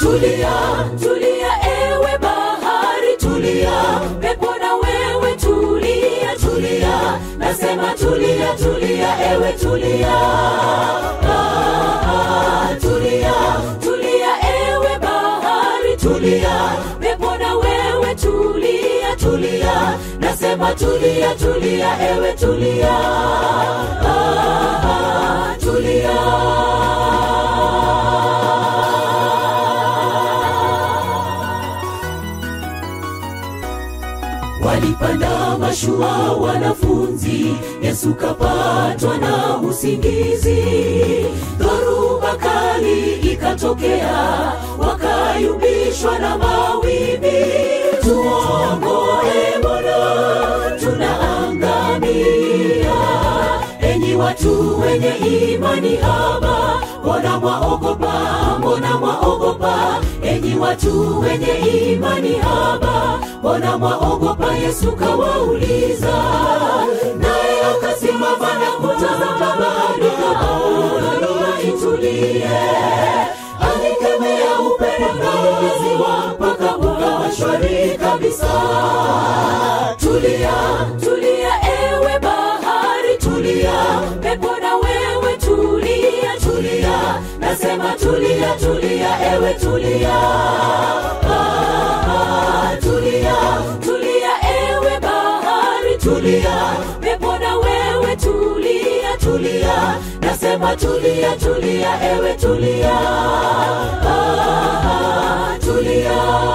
tulia tulia ewe bahari tulia pepo na wewe tulia tulia nasema tulia tulia ewe tulia ah, ah, tulia tulia ewe bahari tulia pepo na wewe tulia tulia nasema tulia tulia ewe tulia ah, ah, tulia walipanda mashua wanafunzi yesu kapatwa na usingizi dhoruba kali ikatokea wakayumbishwa na mawimbi tuongoe bwana tunaangamia enyi watu wenye imani haba mbona mwaogopa mbona mwaogopa enyi watu wenye imani haba mbona mwaogopa yesu kawauliza naye akasimama na kutazama bahari kaona itulie alikemea upepo na ziwa mpaka ukawa shwari kabisa tulia tulia ewe bahari tulia pepo na wewe tulia tulia nasema tulia tulia ewe tulia ah, ah, tulia tulia ewe bahari tulia pepo na wewe tulia tulia nasema tulia tulia ewe tulia ah, ah, tulia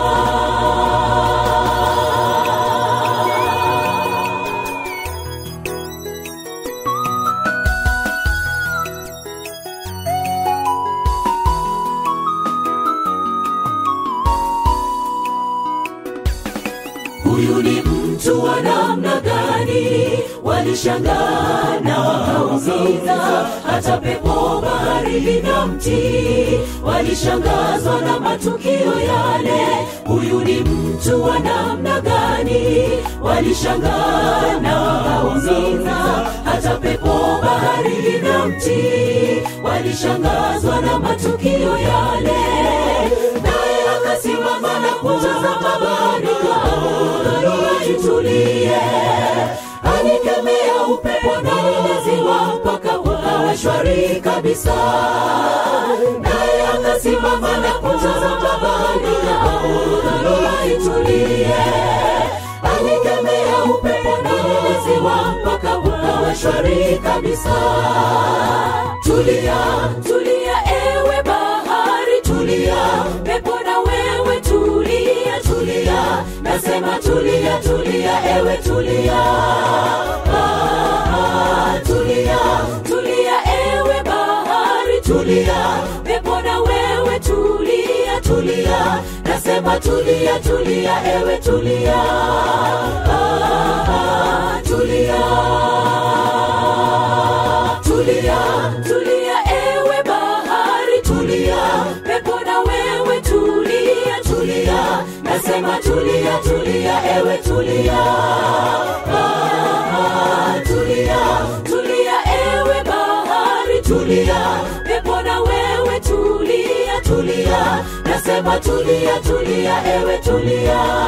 huyu ni mtu wa namna gani walishangaa na wakauliza hata pepo bahari lina mtii walishangazwa na matukio yale huyu ni mtu wa namna gani walishangaa na wakauliza hata pepo bahari lina mtii walishangazwa na matukio yale naye akasimama na kutazama bahari kaona itulie alikemea upepo na ziwa mpaka ukawa shwari kabisa naye akasimama na kutazama bahari kaona itulie alikemea upepo na ziwa mpaka ukawa shwari kabisa tulia tulia ewe bahari tulia pepo na wewe tulia tulia nasema tulia tulia ewe tulia ah, ah, tulia tulia ewe bahari tulia pepo na wewe tulia tulia nasema tulia tulia ewe tulia ah, ah, tulia tulia tulia ewe bahari tulia pepo na wewe tulia tulia nasema tulia tulia ewe tulia ah, ah, tulia tulia ewe bahari tulia pepo na wewe tulia tulia nasema tulia tulia ewe tulia